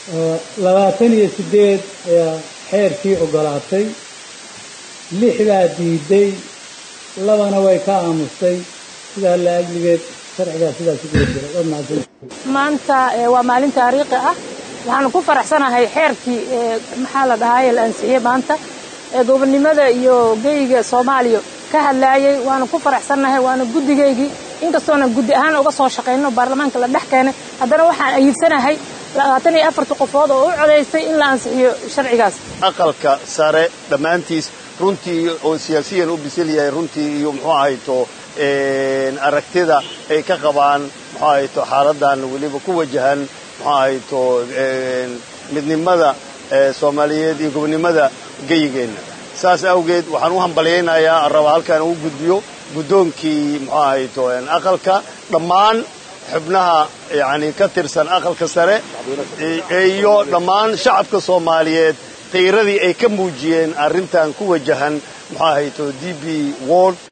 labaatan iyo siddeed ayaa xeerkii oggolaatay lix baa diiday labana way ka aamustay sidaa la ajligeed sharcigaa sidaas u gula jira waad mahadsan maanta waa maalin taariikhi ah waxaanu ku faraxsanahay xeerkii maxaa la dhahaye la ansixiyey maanta ee gobonnimada iyo geyga soomaaliya ka hadlaayay waanu ku faraxsannahay waana guddigaygii inkastoona guddi ahaan uga soo shaqayno baarlamaanka la dhex keenay haddana waxaan ayiibsanahay labaatan iyo afarta qofood oo u codaystay in la ansixiyo sharcigaas aqalka sare dhammaantiis runtii oo siyaasiyan u bisil yahay runtii iyo muxuu ahayto aragtida ay ka qabaan muxuu ahayto xaaladan weliba ku wajahan muxuu ahayto midnimada soomaaliyeed iyo gobonnimada geyigeenna saas awgeed waxaan u hambalyaynayaa raba halkaan uu gudbiyo guddoonkii muxuu ahayto aqalka dhammaan xubnaha yani ka tirsan aqalka sare iyo dhammaan shacabka soomaaliyeed qiiradii ay ka muujiyeen arrintan ku wajahan muxuu ahayto d b world